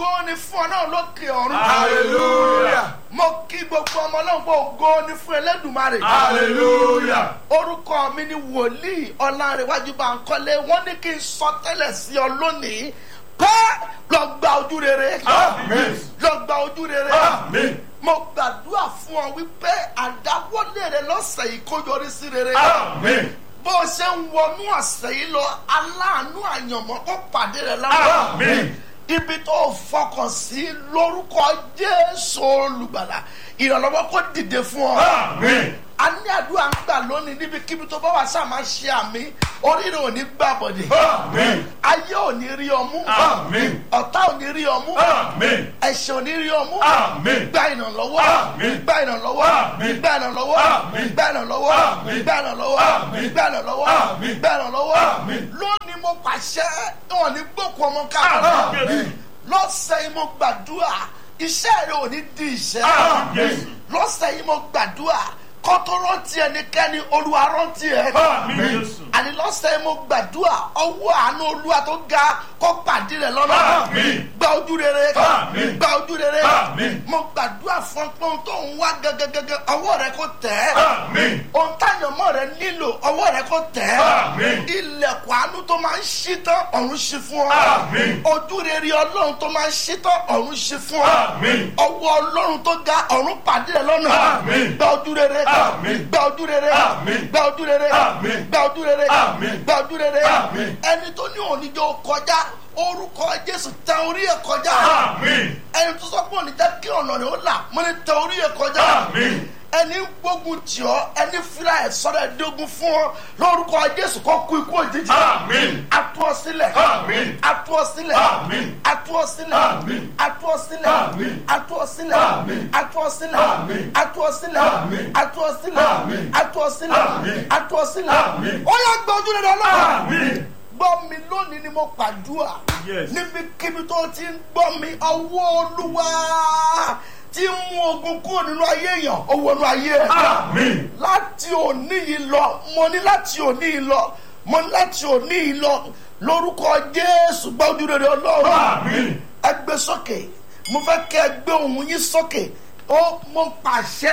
ògo ni fún ọ náà lókè ọ̀run. hallelujah mo kí gbogbo ọmọ náà pé ògo ni fún Elédùmarè. hallelujah orúkọ mi ni wòlíì ọlárẹ̀wájú Bánkọ́lé wọ́n ní kí n sọ tẹ́lẹ̀ sí ọ lónìí pé lọ gba ojú rere. Àmín. lọ gba ojú rere. Àmín. mo gbàdúrà fún ọ wípé àdáwọ́lé rẹ lọ́sẹ̀ yìí kó yọrí sí rere. Àmín. bó o ṣe ń wọnú ọ̀sẹ̀ yìí lọ aláàánú àyànmọ́ kó pàdé rẹ lára. Àmín. ibi tó o fọkàn sí lórúkọ Jésù olùgbàlà ìrànlọ́wọ́ kó dìde fún ọ. Àmín. a ní àdúrà ń gbà lónìí níbikíbi tó bá wà sáà máa ṣe àmì oríire ò ní gbà bọ̀dẹ̀. Àmín. ayé ò ní rí ọmú. Àmín. ọ̀tá ò ní rí ọmú. Àmín. ẹ̀ṣẹ̀ ò ní rí ọmú. Àmín. gba ìrànlọ́wọ́. Àmín. gba ìrànlọ́wọ́. Àmín. gba ìrànlọ́wọ́. Àmín. gba ìrànlọ́wọ́. Àmín. gba ìrànlọ́wọ́. Àmín. gba ìrànlọ́wọ́. Àmín. gba ìrànlọ́wọ́. Àmín. lónìí mo pàṣẹ wọn ní gbókù ọmọ káàkiri Àmín. lọ́sẹ̀ yìí mo gbàdúrà iṣẹ́ rẹ ò ní di ìṣẹ́ Àmín. lọ́sẹ̀ yìí mo gbàdúrà kọ́tọ́rọ́ ti ẹnikẹ́ni olúwa rántí ẹ Àmín. àní lọ́sẹ̀ yìí mo gbàdúrà ọwọ́ àánú olúwa tó ga kó pàdé rẹ lọ́nà Àmín. gba ojú rere Àmín. gba ojú rere Àmín. mo gbàdúrà fún pọ́n tó ń wá gẹ́gẹ́gẹ́gẹ́ ọwọ́ rẹ kó tẹ̀ ẹ́ Àmín. ohun táyọ̀mọ́ rẹ nílò ọwọ́ rẹ kó tẹ̀ ẹ́ Àmín. ilẹ̀kùn àánú tó máa ń ṣí tán ọ̀run ṣí fún ọ Àmín. ojú rere ọlọ́run tó máa ń ṣí tán ọ̀run ṣí fún ọ Àmín. ọwọ́ ọlọ́run tó ga ọ̀run pàdé rẹ lọ́nà Àmín. gba ojú rere Àmín. gba ojú rere Àmín. gba ojú rere Àmín. gba ojú rere Àmín. gba ojú rere Àmín. ẹni tó ní oníjó kọjá orúkọ jésù tẹ orí ẹ kọjá Àmín. ẹni tó sọ pé òní jẹ́ kí ọ̀nà rẹ̀ ó là mo ní tẹ orí ẹ kọjá Àmín. ẹni ń gbógun tì ọ́ ẹni fira ẹ̀ sọ́dọ̀ ẹ̀dógún fún ọ lórúkọ jésù kó kú ikú òjijì Àmín. atú ọ sílẹ̀ Àmín. atú ọ sílẹ̀ Àmín. atú ọ sílẹ̀ Àmín. atú ọ sílẹ̀ Àmín. atú ọ sílẹ̀ Àmín. atú ọ sílẹ̀ Àmín. atú ọ sílẹ̀ Àmín. atú ọ sílẹ̀ Àmín. atú ọ sílẹ̀ Àmín. atú ọ sílẹ̀ Àmín. ó yá gbọ́ ojú rẹ̀ lọ́wọ́ Àmín. gbọ́ mi lónìí ni mo pàdúrà Yes. níbikíbi tó ti ń gbọ́ mi ọwọ́ olúwa tí ń mú ogun kúrò nínú ayé èèyàn ó wọnú ayé ẹ̀ Àmín. láti òní yìí lọ mo ní láti òní yìí lọ mo ní láti òní yìí lọ lórúkọ jésù gbọ́ ojú rere ọlọ́run Àmín. ẹ gbé sókè mo fẹ́ kẹ́ ẹ gbé ohùn yín sókè ó mo pàṣẹ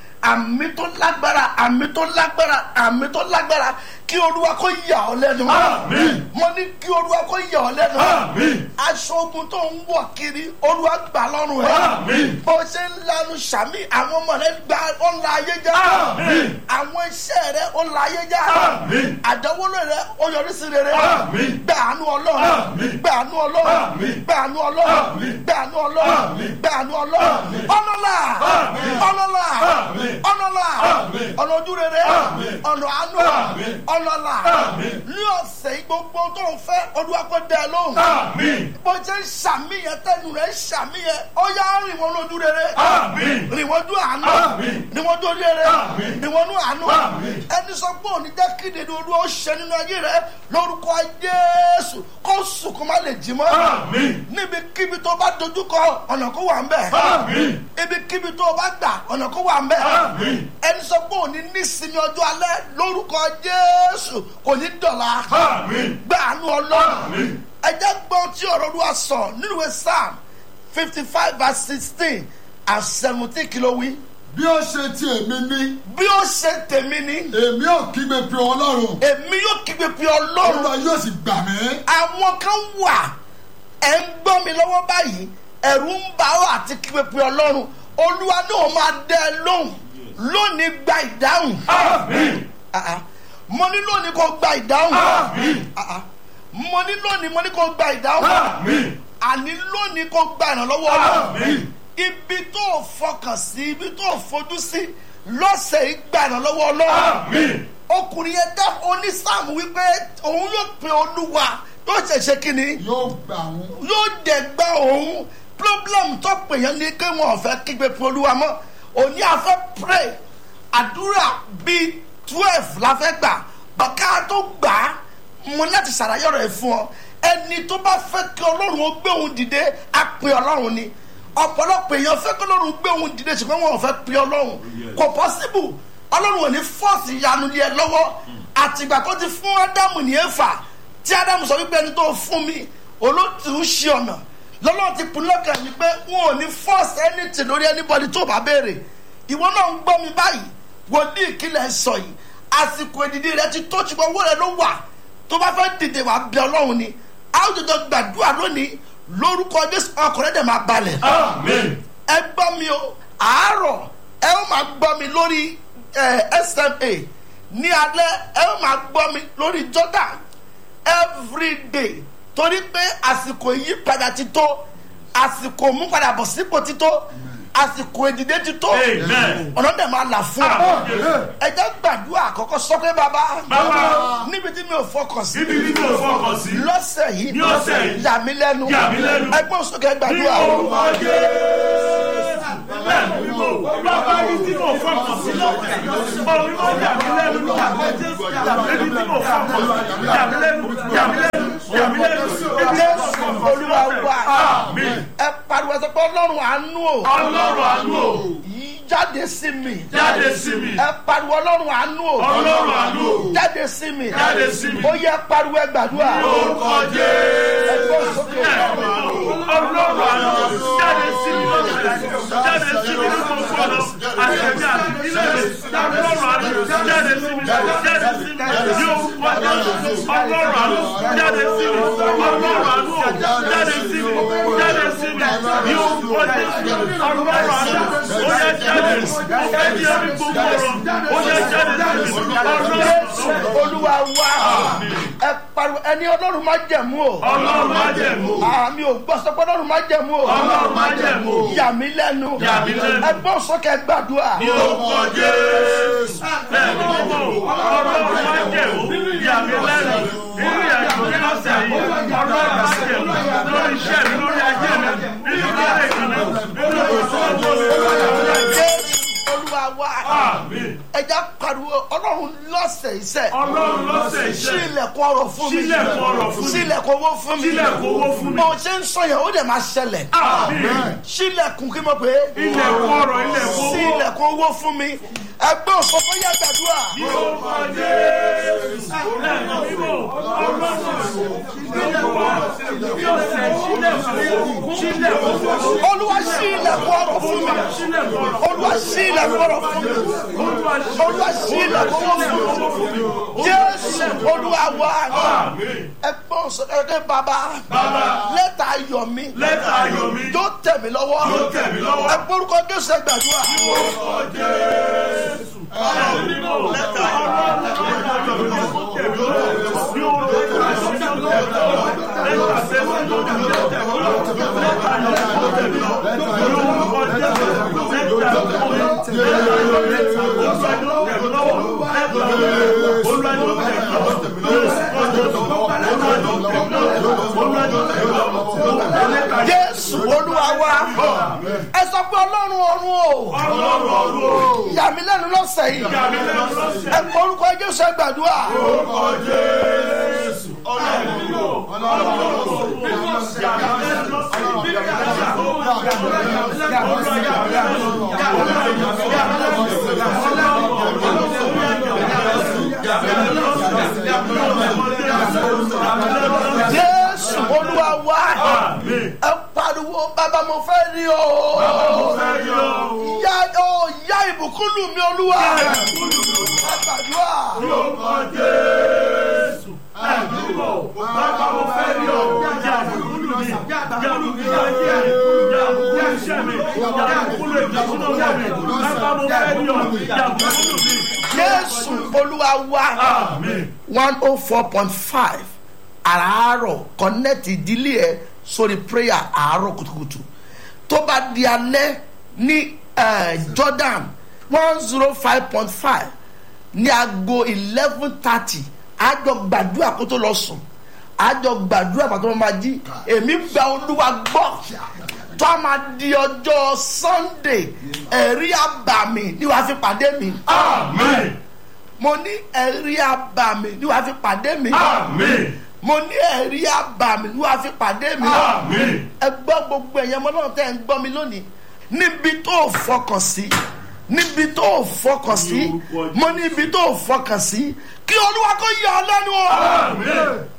àmì tó lágbára àmì tó lágbára àmì tó lágbára kí olúwa kó yà ọ́ lẹ́nu Àmín. mo ní kí olúwa kó yà ọ́ lẹ́nu Àmín. aṣọ ogun tó ń wọ̀ kiri olúwa gbà lọ́rùn ẹ̀ Àmín. bó ṣe ń lanu sàmì àwọn ọmọ rẹ gba ọ̀la ayé já Àmín. àwọn iṣẹ́ rẹ ọ̀la ayé já Àmín. àdánwòlò rẹ ó yọrí sí rere Àmín. gbà àánú ọlọ́run Àmín. gbà àánú ọlọ́run Àmín. gbà àánú ọlọ́run Àmín. gbà àánú ọlọ́run Àmín. gbà àánú ọlọ́run Àmín. ọlọ́lá Àmín. ọlọ́lá Àmín. ọlọ́lá Àmín. ọ̀nà ojú rere Àmín. ọ̀nà àánú Àmín. ọlọ́lá Àmín. ní ọ̀sẹ̀ yìí gbogbo tó ń fẹ́ olúwa kó dẹ lóhùn Àmín. bó ṣe ń ṣàmìyàn tẹnu rẹ̀ ń ṣàmìyàn ó yá rìn wọn lójú rere Àmín. rìn wọn dún àánú Àmín. rìn wọn dún rere Àmín. rìn wọn dún àánú Àmín. ẹni sọ pé òní jẹ́ kí nínú olúwa ó ṣe nínú ayé rẹ lórúkọ Jésù kó sùn kó má lè jí mọ́ Àmín. níbikíbi tó bá dojúkọ ọ̀nà kó wà ń bẹ̀ Àmín. ibikíbi tó bá gbà ọ̀nà kó wà ń bẹ̀ Àmín. ẹni sọ pé òní nísinmi ọjọ́ alẹ́ lórúkọ Jésù kò ní dọ̀la Àmín. gbàánú ọlọ́run Àmín. ẹ jẹ́ gbọ́ tí ọ̀rọ̀ olúwa sọ nínú ìwé psalm fifty five verse sixteen and seventeen kìló wí. bí ó ṣe ti èmi ní bí ó ṣe tèmi ni èmi ò kígbe pé ọlọ́run èmi yóò kígbe pé ọlọ́run olúwa yóò sì gbà mí. àwọn kan wà ẹ̀ ń gbọ́ mi lọ́wọ́ báyìí ẹ̀rù ń bà ọ́ àti kígbe pé ọlọ́run olúwa náà máa dẹ́ ẹ lóhùn lónìí gba ìdáhùn Àmín. Ah, ah. mo ní lónìí kó gba ìdáhùn Àmín. Ah, ah. mo ní lónìí mo ní kó gba ìdáhùn Àmín. àní lónìí kó gba ìrànlọ́wọ́ ọlọ́run Àmín. ibi tó o fọkàn sí ibi tó o fojú sí lọ́sẹ̀ yìí gba ìrànlọ́wọ́ ọlọ́run Àmín. ọkùnrin yẹn dá onísàmù wípé òun yóò pe olúwa yóò ṣẹ̀ṣẹ̀ kínní yóò gbà wọn. yóò dẹ̀ gba òun problem tó pè yẹn ni pé wọn ò fẹ́ kígbe pe olúwa mọ́ òní àfẹ́ pray àdúrà bíi twelve la fẹ́ gbà bàkà tó gbà á mo ní láti ṣàlàyé ọ̀rọ̀ ẹ̀ fún ọ ẹni tó bá fẹ́ kí ọlọ́run ó gbé òun dìde á pe ọlọ́run ni ọ̀pọ̀lọpọ̀ èèyàn fẹ́ kí ọlọ́run gbé òun dìde ṣùgbọ́n wọn ò fẹ́ pe ọlọ́run kò possible ọlọ́run ò ní fọ́ọ̀sì ìyanu lé ẹ lọ́wọ́ àtìgbà tó ti fún ádámù ní éfà tí ádámù sọ wípé ẹni tó fún mi olóòtú ń ṣe ọ̀nà lọ́lọ́run ti pinnu lọ́kàn mi pé wọn ò ní force anything lórí anybody tó bá béèrè ìwọ náà ń gbọ́ mi báyìí wòlíì ìkìlẹ̀ ń sọ yìí àsìkò ìdìdí rẹ ti tó ṣùgbọ́n owó rẹ ló wà tó bá fẹ́ dìde wà bẹ ọlọ́run ni a ó jọjọ gbàdúrà lónìí lórúkọ jésù ọkùnrin dẹ̀ máa balẹ̀ Amen. ẹ gbọ́ mi o àárọ̀ ẹ ó máa gbọ́ mi lórí eh, sma ní alẹ́ ẹ ó máa gbọ́ mi lórí jordan everyday torí pé àsìkò ìyípadà ti tó àsìkò múpadàbọ̀ sípò ti tó àsìkò ìdìde ti tó Amen. ọ̀nà dẹ̀ máa là fún ọ ẹ jẹ́ gbàdúrà àkọ́kọ́ sọ pé bàbá Bàbá. níbi tí mi ò fọkàn sí Ibi tí mo fọkàn sí. lọ́sẹ̀ yìí Ní ọ̀sẹ̀ yìí. yà mí lẹ́nu Yà mí lẹ́nu. ẹgbọ́n sókè Ní gbàdúrà o. orúkọ Jésù. Bẹ́ẹ̀ ni mo bàbá ibi tí mo fọkàn sí lọ́kẹ̀. Orí mo yà mí lẹ́nu ní àgbẹ̀ Jésù. Ibi tí mo fọkàn sí. Yà mí lẹ́nu. Yà mí lẹ́nu. Yà mí lẹ́nu. Ibi tí mo jésù fọkàn sí. olúwa wa Àmín. ẹ pariwo ẹ sọ pé ọlọ́run àánú o Ọlọ́run àánú o. yìí jáde sí mi Jáde sí mi. ẹ pariwo ọlọ́run àánú o Ọlọ́run àánú o. jáde sí mi Jáde sí mi. ó yẹ pariwo ẹ gbàdúrà Ní orúkọ Jésù. ẹgbọ́n sókè Ọlọ́run àánú jáde sí mi lọ́sẹ̀ jáde sí mi ní gbogbo ọ̀nà àtẹ̀mí àti ilé mi ọlọ́run àánú jáde sí mi jáde sí mi yóò wájú ọlọ́run àánú jáde sí mi ọlọ́run àánú jáde sí mi jáde sí mi yóò wájú ọlọ́run àánú ó yẹ jáde ó fẹ́ di ẹbí gbogbo ọ̀rọ̀ ó yẹ jáde sí mi ọlọ́run jésù olúwa wa ẹ pariwo ẹni ọlọ́run má jẹ̀mú o ọlọ́run má jẹ̀mú àmì ò gbọ́ sọ pé ọlọ́run má jẹ̀mú o ọlọ́run má jẹ̀mú yà mí lẹ́nu Yà mí lẹ́nu. ẹgbọ́n sókè gbàdúrà ní orúkọ jésù bẹ́ẹ̀ ni mo mọ̀ ọlọ́run má jẹ̀mú yà mí lẹ́nu nínú ìyàtọ̀ ní ọ̀sẹ̀ yìí ọlọ́run má jẹ̀mú lórí iṣẹ́ mi lórí ajé mi nínú ilé ìkànnì nínú ìṣòwò jésù olúwa wa Àmín. ẹja pariwo ọlọ́run lọ́sẹ̀ iṣẹ́ ọlọ́run lọ́sẹ̀ sí iṣẹ́ ilẹ̀kùn ọrọ̀ fún mi Ṣílẹ̀kùn ọrọ̀ fún mi. sí ilẹ̀kùn owó fún mi Sí ilẹ̀kùn owó fún mi. bó ṣe ń sọ yẹn ó dẹ̀ máa ṣẹlẹ̀ àmín sílẹ̀kùn kí mo pè é ilẹ̀kùn ọ̀rọ̀ ilẹ̀kùn sí owó ilẹ̀kùn owó fún mi ẹgbẹ́ òṣòfò yẹ gbàdúrà ní orúkọ jésù bẹ́ẹ̀ ni mo mọ̀ ọlọ́run yóò ṣe sílẹ̀kùn sílẹ̀kùn olúwa sí ilẹ̀kùn ọrọ̀ fún mi sílẹ̀kùn ọ̀rọ̀ olúwa sí ilẹ̀kùn ọrọ̀ fún mi olúwa sí ilẹ̀kùn owó fún mi jésù olúwa wa ẹgbẹ́ òṣòfò ẹgbẹ́ bàbá lẹ́tà ayọ̀ mi lẹ́tà ayọ̀ mi yóò tẹ̀ mí lọ́wọ́ Yóò tẹ̀ mí lọ́wọ́. ẹ gbórúkọ jésù ẹ gbàdúrà jésù olúwa wa ẹ sọ pé ọlọ́run ọ̀run o yà mí lẹ́nu lọ́sẹ̀ yìí ẹ gbórúkọ jésù ẹ gbàdúrà jésù olúwa wa ẹ pariwo bàbá mo fẹ́ rí o yá o yá ìbùkún lù mí olúwa ẹ gbàdúrà jésù olúwa wa one oh four point five àràárọ̀ connect ìdílé ẹ sórí prayer àárọ̀ kùtùkùtù tó bá di alẹ́ ní eh, jordan one zero five point five ní aago eleven thirty àjọ gbàdúrà kó tó lọ sùn àjọ gbàdúrà pàtó máa jí èmi gba olúwa gbọ́ tó a máa di ọjọ́ sunday ẹ̀rí àbàmì ni wàá fi pàdé mi mo ní ẹ̀rí àbàmì ni wàá fi pàdé mi mo ní ẹ̀rí àbàmì ni wàá fi pàdé mi ẹ gbọ́ gbogbo ẹ̀yẹ ọmọ náà tẹ́ ẹ̀ ń gbọ́ mi lónìí níbi tó o fọkàn sí níbi tó o fọkàn sí mo ní ibi tó o fọkàn sí kí olúwa kó yà ọ lẹ́nu o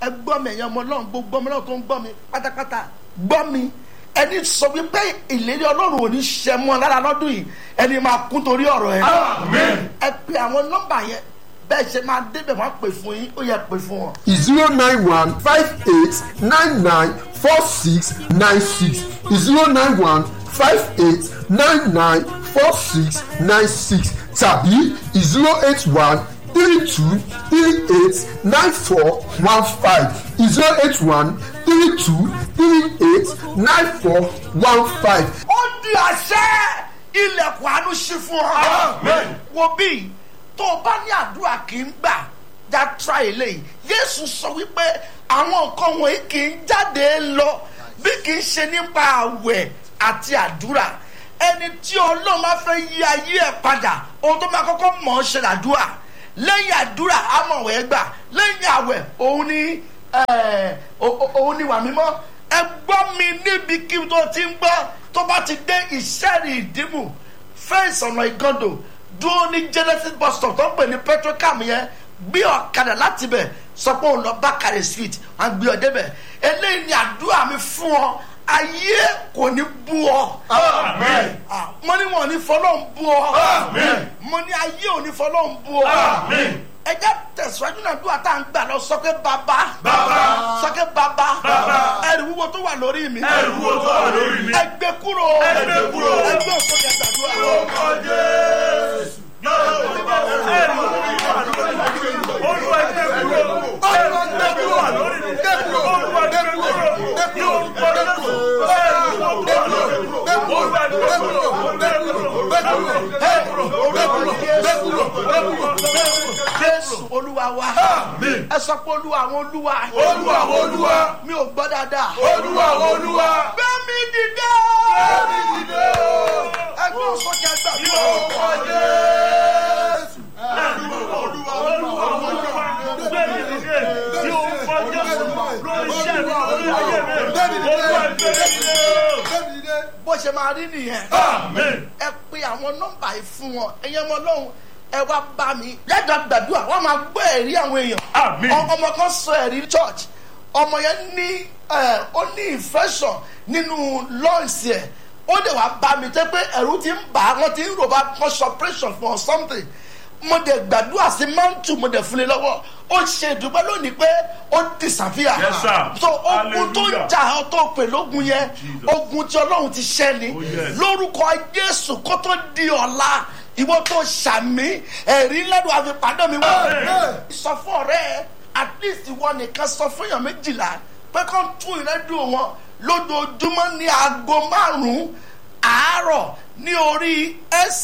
ẹ gbọ́ mi ẹ̀yàn ọmọ ọlọ́run gbogbo ọmọ ọlọ́run tó ń gbọ́ mi pátápátá gbọ́ mi ẹni sọ wípé ìlérí ọlọ́run ò ní ṣẹ mọ́ lára lọ́dún yìí ẹni máa kún torí ọ̀rọ̀ ẹ. ẹ pe àwọn nọ́mbà yẹn bẹ́ẹ̀ ṣe máa débẹ̀ wọ́n á pè fún yín ó yẹ pè fún wọn. zero nine one five eight nine nine four six nine six zero nine one five eight nine nine four six nine six tàbí zero eight one three two three eight nine four one five zero eight one three two three eight nine four one five. ó di àṣẹ ilẹ̀kùn àánú ṣí fún ọ. wo bí tó o bá ní àdúrà kì í gbà já tra eléyìí yéésù sọ wípé àwọn nǹkan wọ̀nyí kì í jáde lọ bí kì í ṣe nípa àwẹ̀ àti àdúrà ẹni tí ọlọ́run máa fẹ́ yí ayé ẹ̀ padà ohun tó máa kọ́kọ́ mọ̀ ọ́ ṣe làdúrà lẹ́yìn àdúrà amọ̀wẹ̀ gbà lẹ́yìn àwẹ̀ òun ni ẹ̀, o- o- òun ni wà mímọ́ ẹ gbọ́ mi níbi kí n tó ti ń gbọ́ tó bá ti dé ìṣẹ́rì ìdìmú fẹ́ǹsì ọ̀nà ìgàndò dúró ní genesis bus stop tó ń pè ní petrocam yẹn gbé ọ̀kadà láti bẹ̀ sọ pé òun lọ bákàrẹ̀ street à ń gbé ọ débẹ̀ eléyìí ni àdúrà mi fún ọ ayé kò ní bú ọ. Amen. Ah, mo ní wọn ò ní fọlọ́ ń bú ọ. Amen. mo ní ayé ò ní fọlọ́ ń bú ọ. Amen. ẹ jẹ́ tẹ̀síwájú náà dúrà tá à ń gbà lọ sọ pé bàbá. Bàbá. sọ pé bàbá. Bàbá. ẹrù wúwo tó wà lórí mi. Ẹrù wo tó wà lórí mi? ẹ gbé kúrò. Ẹ gbé kúrò. ẹ gbé òsókè gbàdúrà. Orúkọ Jésù. Ẹrù wo tó wà lórí mi? Olúwa gbé kúrò. Ẹrù wo tó wà lórí mi? Olúwa gbé kúrò. Ní orúkọ Jésù. Ẹrù wo tó wà lórí mi? Olúwa gbé kúrò. Gbé kúrò. Gbé kúrò. Gbé kúrò. Gbé kúrò. Gbé kúrò. Gbé kúrò. jésù olúwa wa. Àmín. ẹ sọ pé olúwa àwọn olúwa. Olúwa Olúwa. mi ò gbọ́ dáadáa. Olúwa Olúwa. gbẹ́mí dìde. Ẹ̀mí dìde o. ẹ gbé òsókè Ní gbàdúrà. orúkọ Jésù. Ẹ̀rù Olúwa Olúwa Olúwa. Gbẹ̀mí dìde. Ní orúkọ Jésù. Lórí iṣẹ́ mi, lórí ayé mi. Olúwa gbẹ̀mí dìde o. bó ṣe máa rí nìyẹn. Amen. ẹ pe àwọn nọ́mbà yìí fún wọn ẹ̀yin ọmọ ọlọ́run ẹ wá bá mi lẹ́jọ́ gbàdúrà wọ́n máa gbọ́ ẹ̀rí àwọn èèyàn. Àmín. Ọ- ọmọ kan sọ ẹ̀rí church ọmọ yẹn ní ẹ, ó ní infection nínú lungs ẹ̀ ó lè wá bá mi tẹ́ pé ẹ̀rù ti ń bà á wọ́n ti ń rò bá wọ́n ṣe operation for something mo dẹ̀ gbàdúrà sí mantu mo dẹ̀ fún un lọ́wọ́ ó ṣe ìdúpẹ́ lónìí pé ó disappear. Yes, sir. so ogun tó ń Hallelujah. jà ọ́ tó pè lógun yẹn Jesus. ogun tí ọlọ́run ti ṣẹ́ ni Oh, yes. lórúkọ jésù kó tó di ọ̀la ìwọ tó ṣàmì ẹ̀rí lẹ́nu àfipádọ́ mi wá. Amen. sọ fún ọ̀rẹ́ ẹ at least ìwọ nìkan sọ fún èèyàn méjìlá pé kó tún ìrẹ́dùn wọn lójoojúmọ́ ní aago márùn-ún àárọ̀ ní orí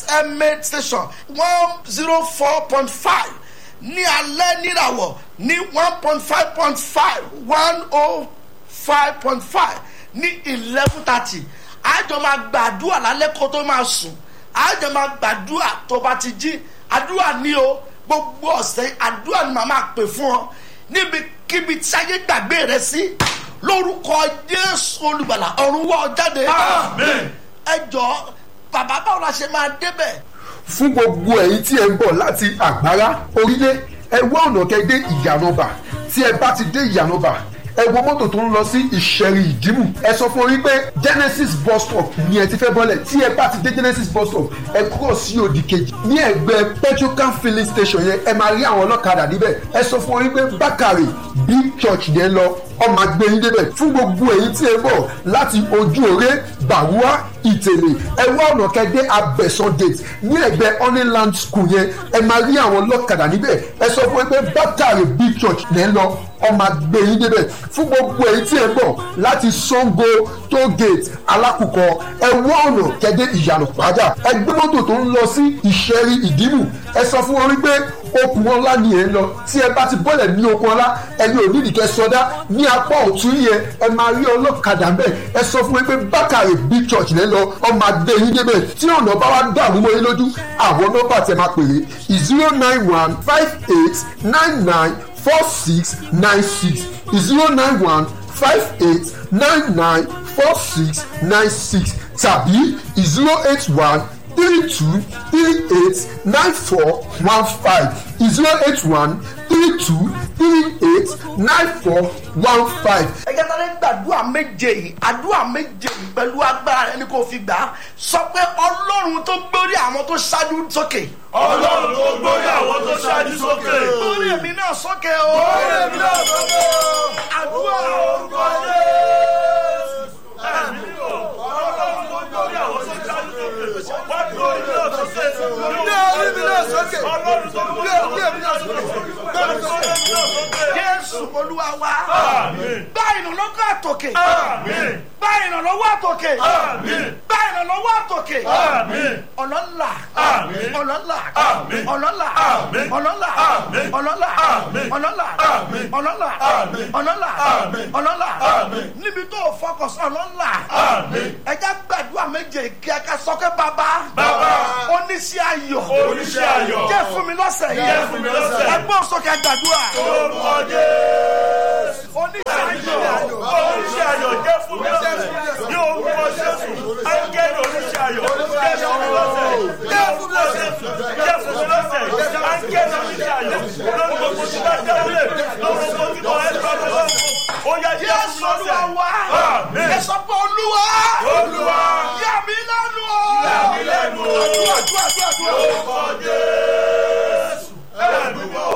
sma station one zero four point five ní alẹ́ níràwọ̀ ní one point five point five one oh five point five ní eleven thirty àjọ máa gbàdúrà lálẹ́ kó tó máa sùn àjọ máa gbàdúrà tó bá ti jí àdúrà ní o gbogbo ọ̀sẹ̀ àdúrà ni màá máa pè fún ọ níbikíbi tí ayé gbàgbé rẹ sí lórúkọ jésù olùgbàlà ọ̀run wọ́ ọ jáde Amen. ẹ jọ bàbá báwo la ṣe máa débẹ̀ fún gbogbo ẹ̀yin tí ẹ ń bọ̀ láti àgbárá orílẹ̀ ẹ wá ọ̀nà kẹ́ dé ìyànàbà tí ẹ bá ti dé ìyànàbà ẹ wo mọ́tò tó ń lọ sí ìṣẹ̀rì ìdìmú ẹ sọ fún orí pé genesis bus stop ni ẹ ti fẹ́ bọ́lẹ̀ tí ẹ bá ti dé genesis bus stop ẹ kúrò sí òdì kejì ní ẹgbẹ́ petrocam filling station yẹn ẹ máa rí àwọn ọlọ́kadà níbẹ̀ ẹ sọ fún orí pé bákàrè big church yẹn lọ ọmọ agbẹ́yìn débẹ̀ fún gbogbo èyí tí ẹ bọ̀ láti ojú òré bàwúà ìtẹ̀lẹ̀ ẹ wá ọ̀nà kẹ́dẹ́ abẹ́sán gate ní ẹgbẹ́ honeyland school yẹn ẹ máa rí àwọn ọlọ́kadà níbẹ̀ ẹ sọ fún ẹ pé bátàrí big church lẹ́ ń lọ ọmọ agbẹ́yìn débẹ̀ fún gbogbo èyí tí ẹ bọ̀ láti sango toll gate alákùkọ ẹ wá ọ̀nà kẹ́dẹ́ ìyànà padà ẹ gbé mọ́tò tó ń lọ sí ìṣẹ́rí ìdìmú ẹ sọ fún wọn wípé okùn ọlá ni ẹ ń lọ tí ẹ bá ti bọ́lẹ̀ ní okùn ọlá ẹni ò ní ìdíkẹ́ sọdá ní apá ọ̀tún yẹn ẹ máa rí ọlọ́kadà mbẹ́ ẹ sọ fún mi pé bákàrè big church lẹ́ lọ ọmọ adé yín débẹ̀ tí ọ̀nà bá wá dàrú mọ́ yín lójú àwọn nọ́mbà tẹ máa pèrè zero nine one five eight nine nine four six nine six zero nine one five eight nine nine four six nine six tàbí zero eight one three two three eight nine four one five zero eight one three two three eight nine four one five. ẹ jẹ́ sáré gbàdúrà méje yìí àdúrà méje yìí pẹ̀lú agbára rẹ ni kò fi gbà á sọ pé ọlọ́run tó gbórí àwọn tó ṣáájú sókè. ọlọ́run tó gbórí àwọn tó ṣáájú sókè. gbórí èmi náà sókè o. gbórí èmi náà sókè. àdúrà orúkọ jésù. ẹ̀mí o ọlọ́run tó gbórí àwọn tó ṣáájú sókè. wá gbórí mi náà sókè. Gbórí mi náà sókè. ọlọ́run tó gbórí àwọn tó ṣáájú sókè. wá gbórí mi náà sókè. jésù olúwa wa. Àmín. gbá ìrànlọ́wọ́ àtòkè. Àmín. gbá ìrànlọ́wọ́ àtòkè. Àmín. gbá ìrànlọ́wọ́ àtòkè. Àmín. ọlọ́lá. Àmín. ọlọ́lá. Àmín. ọlọ́lá. Àmín. ọlọ́lá. Àmín. ọlọ́lá. Àmín. ọlọ́lá. Àmín. ọlọ́lá. Àmín. ọlọ́lá. Àmín. ọlọ́lá. Àmín. níbi tó o fọkàn sí ọlọ́lá. Àmín. ẹja gbàdúrà méje kí a ká sọ pé bàbá. Bàbá. oníṣẹ́ ayọ̀. Oníṣẹ́ ayọ̀. jẹ́ fún mi lọ́sẹ̀ yìí. Jẹ́ fún mi lọ́sẹ̀ yìí. ẹgbọ́n sókè gbàdúrà. orúkọ jésù. oníṣẹ́ ayọ̀. oníṣẹ́ ayọ̀ jẹ́ fún mi lọ́sẹ̀ ní orúkọ jésù ángẹ́lì oníṣẹ́ ayọ̀ jẹ́ fún mi lọ́sẹ̀ jẹ́ fún mi lọ́sẹ̀ jẹ́ fún mi lọ́sẹ̀ ángẹ́lì oníṣẹ́ ayọ̀ lórí gbogbo tí bá dẹ́wọ́lẹ̀ lórí gbogbo tí bá ẹ̀ bá bá ó yá jẹ́ fún Jésù mi lọ́sẹ̀ olúwa wa. Àmín. ẹ sọ pé olúwa. olúwa yà mí lẹ́nu o. yà mí lẹ́nu o. àdúrà àdúrà àdúrà àdúrà. orúkọ jésù ẹ̀mí mọ́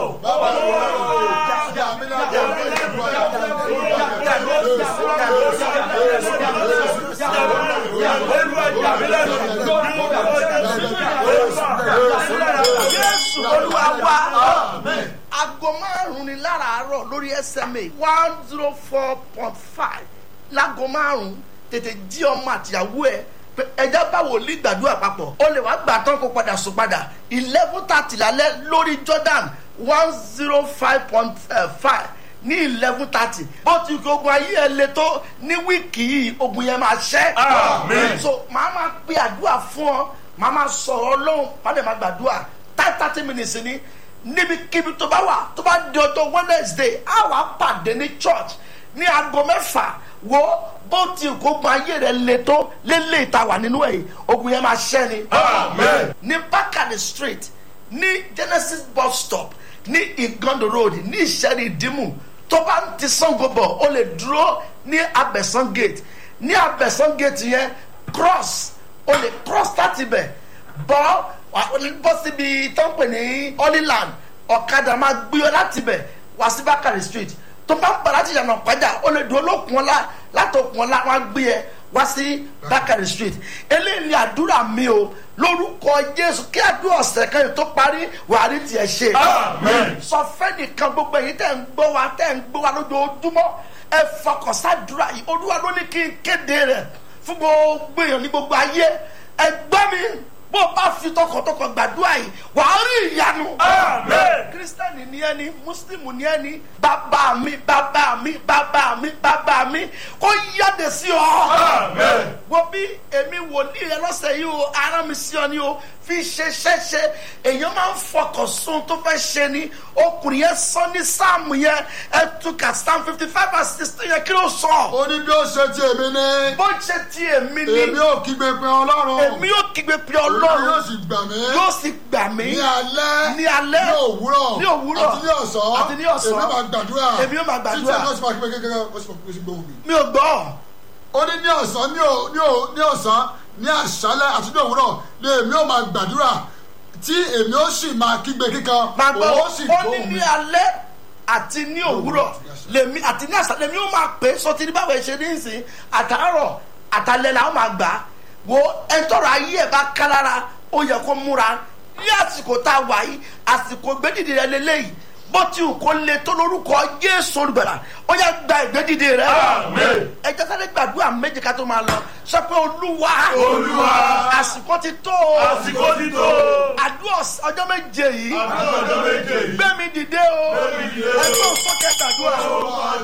Jésù olúwa wa. aago márùn-ún ni láràárọ̀ lórí SMA one zero four point five láago márùn-ún tètè jí ọmọ àtìyàwó ẹ pé ẹjẹ bá wòlíì gbàdúrà papọ̀ ó lè wá gbà tán kó padà sùn padà eleven thirty lálẹ́ lórí Jordan one zero five point five ní eleven thirty bó ti kí ogun ayé ẹ le tó ní wíìkì yìí ogun yẹn máa ṣẹ́. Àmín. so màá máa pe àdúrà fún ọ màá máa sọ̀rọ̀ ọlọ́run màá dẹ̀ máa gbàdúrà thirty thirty minutes ni níbikíbi tó bá wà tó bá di ọjọ́ Wednesday á wà pàdé ní church ní aago mẹ́fà wo bó ti kó ogun ayé rẹ le tó lélẹ̀ ìta wà nínú ẹ̀ yìí ogun yẹn máa ṣẹ́ ni. Àmín. ní Bákàrẹ̀ street ní Genesis bus stop ní Igondo road ní Ìṣẹ́rí Ìdímù tó bá ń ti Sango bọ̀ ó lè dúró ní Abẹ̀sán gate ní Abẹ̀sán gate yẹn cross ó lè cross láti bẹ̀ bọ́ wà ó lè bọ́ síbi tó ń pè ní Holyland ọ̀kadà máa gbé ọ láti bẹ̀ wá sí Bákàrẹ̀ street tó bá ń bọ̀ láti yànnà pàjá ó lè dúró lókun ọ̀la látòkun ọ̀la wọn á gbé ẹ wá sí Bákàrẹ̀ street eléyìí ni àdúrà mi o lórúkọ Jésù kí àdúrà ọ̀sẹ̀ kan yìí tó parí wàá rí tiẹ̀ ṣe Amen. sọ fẹ́nìkan gbogbo èyí tẹ̀ ń gbọ́ wa tẹ̀ ń gbọ́ wa lójoojúmọ́ ẹ fọkàn sádùúrà yìí olúwa ló ní kí n kéde rẹ̀ fún gbogbo èèyàn ní gbogbo ayé ẹ gbọ́ mi bó o bá fi tọkàntọkàn gbàdúrà yìí wà á rí ìyanu. Amen. kírísítẹ́nì ni ẹni mùsùlùmí ni ẹni bàbá mi bàbá mi bàbá mi bàbá mi kó yáde sí ọ. Amen. wo bí èmi wòlíì rẹ lọ́sẹ̀ yìí o ara mi sí ọ ni o fi ṣe ṣẹ́ṣe èèyàn máa ń fọkàn sun tó fẹ́ ṣe ni ọkùnrin yẹn sọ ní sáàmù yẹn ẹ túkà psalm fifty five and sixteen yẹn kí ló sọ. ó ní bí ó ṣe ti èmi ní bó ṣe ti èmi ni èmi ò kígbe pé ọlọ́run èmi yóò kígbe pé olúwa yóò ọlọ́run sì gbà mí yóò sì gbà mí ní alẹ́ ní alẹ́ ní òwúrọ̀ ní òwúrọ̀ àti ní ọ̀sán àti ní ọ̀sán èmi máa gbàdúrà èmi yóò máa gbàdúrà. títí ẹ̀ka ó sì máa kígbe kékeré ó sì máa kígbe sí gbóhùn mi. mi ò gbọ́ ó ní ní ọ̀sán ní ò- ní ò- ní ọ̀sán ní àṣálẹ́ àti ní òwúrọ̀ ni èmi ò máa gbàdúrà tí èmi ó sì máa kígbe kíkan máa gbọ́ òun ó sì ó ní gbóhùn mi. ní alẹ́ àti ní òwúrọ̀ lèmi àti ní àṣà lèmi ó máa pè é sọtí ní báwo ṣe ní ìsìn àtàárọ̀ àtàlẹ́ làwọn máa gbà á wo ẹtọ́rọ̀ ayé ẹ̀ bá ká lára ó yẹ kó múra ní àsìkò tá a wà yìí àsìkò gbẹ́dìdì rẹ lélẹ́yìí bó ti wù kó le tó lórúkọ Jésù olùgbàlà ó yẹ gba ìgbẹ́dìdì rẹ Àmín. ẹ jẹ́ sáré gbàdúrà méje ká tó máa lọ sọ pé olúwa Olúwa. àsìkò ti tó o àsìkò ti tó. àdúrà ọjọ́ méje yìí àdúrà ọjọ́ méje yìí. gbé mi dìde o mi dìde o. ẹgbẹ́ òsókè gbàdúrà o.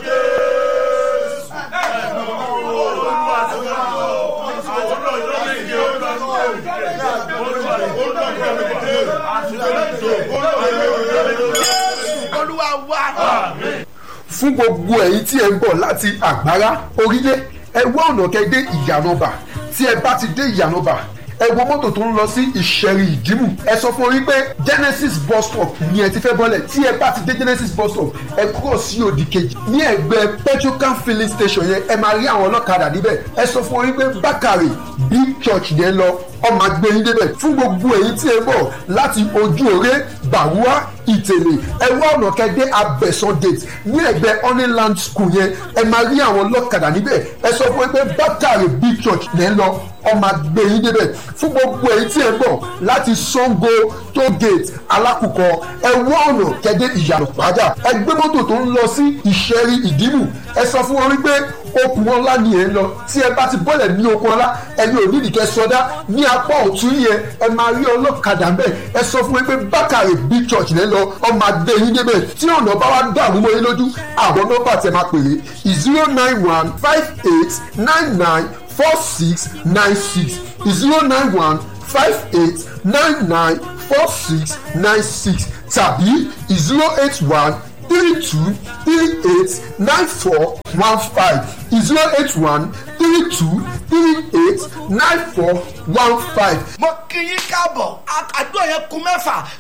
olúwa wa fún gbogbo ẹ̀yin tí ẹ ń bọ̀ láti àgbárá orílẹ̀ ẹ wá ọ̀nà kẹ́ dé ìyànàbà tí ẹ bá ti dé ìyànàbà ẹ wo mọ́tò tó ń lọ sí ìṣẹ̀rì ìdìmú ẹ sọ fún orí pé genesis bus stop ni ẹ ti fẹ́ bọ́lẹ̀ tí ẹ bá ti dé genesis bus stop ẹ kúrò sí òdì kejì ní ẹgbẹ́ petrocan filling station yẹn ẹ máa rí àwọn ọlọ́kadà níbẹ̀ ẹ sọ fún orí pé bákàrè big church yẹn lọ ọmọ agbẹ́yìn débẹ̀ fún gbogbo èyí tí ẹ bọ̀ láti ojú òré bàwúà ìtẹ̀lẹ̀ ẹ wá ọ̀nà kẹ́dẹ́ abẹ́sán gate ní ẹgbẹ́ honeyland school yẹn ẹ máa rí àwọn ọlọ́kadà níbẹ̀ ẹ sọ fún ẹ pé bákàrè big church lẹ́ ń lọ ọmọ agbẹ́yìn débẹ̀ fún gbogbo èyí tí ẹ bọ̀ láti sango toll gate alákùkọ ẹ wá ọ̀nà kẹ́dẹ́ ìyànà pàjá ẹ gbé mọ́tò tó ń lọ sí ìṣẹ́rí ìdìmú ẹ sọ fún wọn wípé okùn ọlá ni ẹ ń lọ tí ẹ bá ti bọ́lẹ̀ ní okùn ọlá ẹni ò ní ìdíkẹ́ sọdá ní apá ọ̀tún yẹn ẹ máa rí ọlọ́kadà mbẹ́ ẹ sọ fún mi pé bákàrè big church lẹ́ lọ ọmọ adé yín débẹ̀ tí ọ̀nà bá wá dàrú mọ́ yín lójú àwọn nọ́mbà tẹ máa pèrè zero nine one five eight nine nine four six nine six zero nine one five eight nine nine four six nine six tàbí zero eight one three two three eight nine four one five zero eight one three two three eight nine four one five. mo kí yín káàbọ̀ àdúrà yẹn kún mẹ́fà